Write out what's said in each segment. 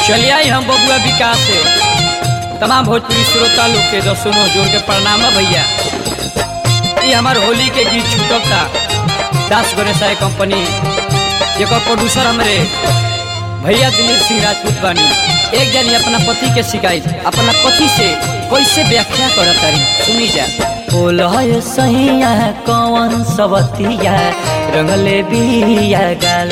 चलिए आई हम बबुआ विकास से तमाम भोजपुरी श्रोता लोग के दसों जोड़ के प्रणाम है भैया ये हमार होली के गीत छूटक था दास गणेशाय कंपनी जेकर प्रोड्यूसर हमारे भैया दिलीप सिंह राजपूत बानी एक जनी अपना पति के शिकायत अपना पति से कैसे व्याख्या करत तारी सुनी जा बोलय सैया कौन सवतिया रंगले बिया गाल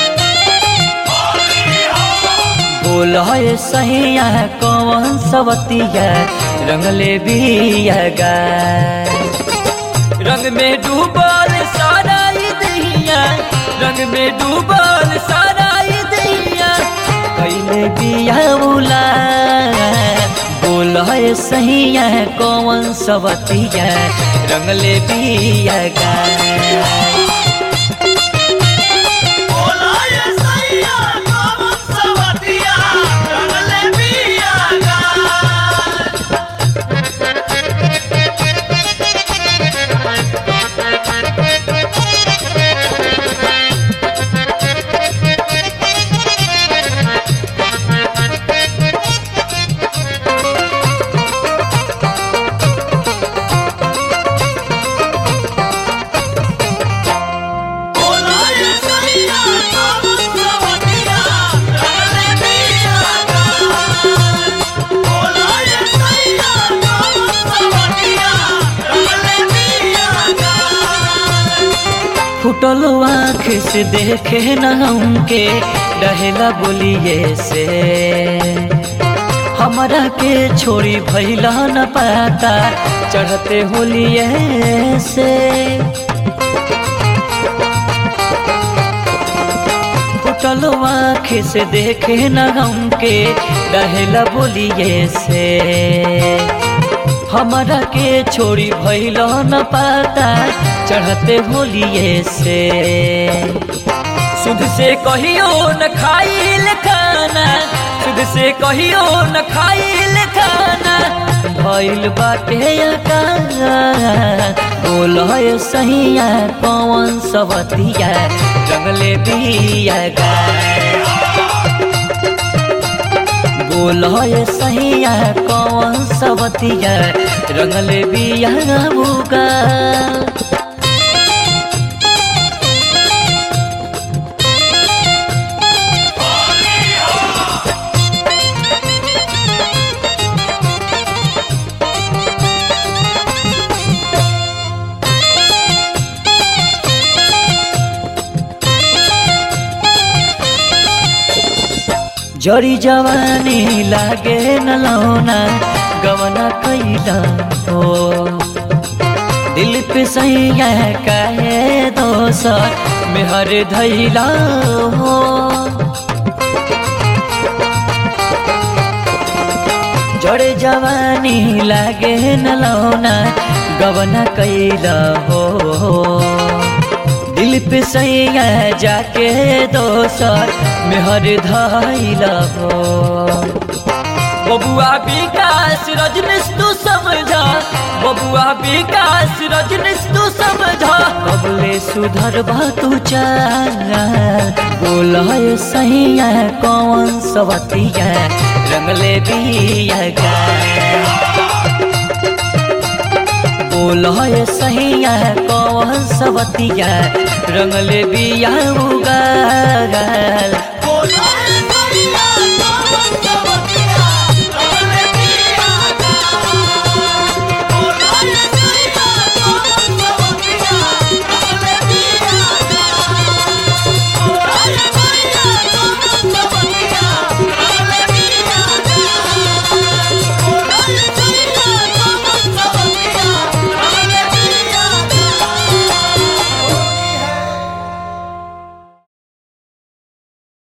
बोलय सैया कौन सवतिया रंगले बिया गाल रंग में डूबल सारा ई दहिया रंग में डूबल सारा ई दहिया कैले बिया उला बोलय सैया कौन सवतिया रंगले बिया गाल फुटल आँख से देखे न हमके रहेला बोलिए से हमरा के छोड़ी भैला न पाता चढ़ते होलिए से फुटल आँख से देखे न हमके रहेला बोलिए से हमरा के छोड़ी भैल न पाता चढ़ते होलिए से सुध से कहियो न खाइल खाना सुध से कहियो न खाइल खाना भइल बाटे बोल सहिया कौन सवतिया रंगले बिया गा बोल सहिया कौन सवतिया रंगले बिया बुगा जड़ी जवानी लागे न लौना गवना कैला हो दिल पे सैया काहे दोसर मेहर धैला हो जड़े जवानी लागे न लौना गवना कैला हो दिल पे सैया जाके दोसर मेहर धैला हो बबुआ विकास रजनीश तू समझा बबुआ विकास रजनीश तू समझा कबले सुधर तू चाल बोल सैया कौन सवतिया रंगले बिया गा बोल सहिया कौन सवतिया रंगले बिया उगाल